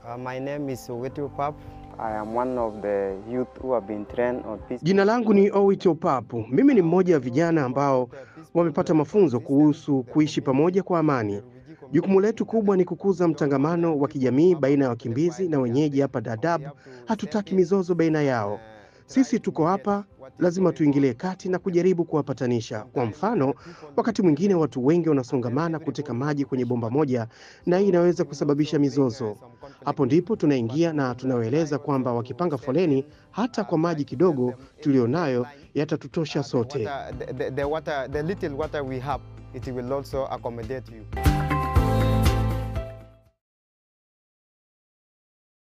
Uh, my name is Oweti Pap. I am one of the youth who have been trained on peace. Jina langu ni Owiti Opapu. Mimi ni mmoja wa vijana ambao wamepata mafunzo kuhusu kuishi pamoja kwa amani. Jukumu letu kubwa ni kukuza mtangamano wa kijamii baina ya wakimbizi na wenyeji hapa Dadaab. Hatutaki mizozo baina yao. Sisi tuko hapa, lazima tuingilie kati na kujaribu kuwapatanisha. Kwa mfano, wakati mwingine watu wengi wanasongamana kuteka maji kwenye bomba moja, na hii inaweza kusababisha mizozo. Hapo ndipo tunaingia na tunawaeleza kwamba wakipanga foleni, hata kwa maji kidogo tulionayo yatatutosha sote. The, water, the, the, water, the little water we have, it will also accommodate you.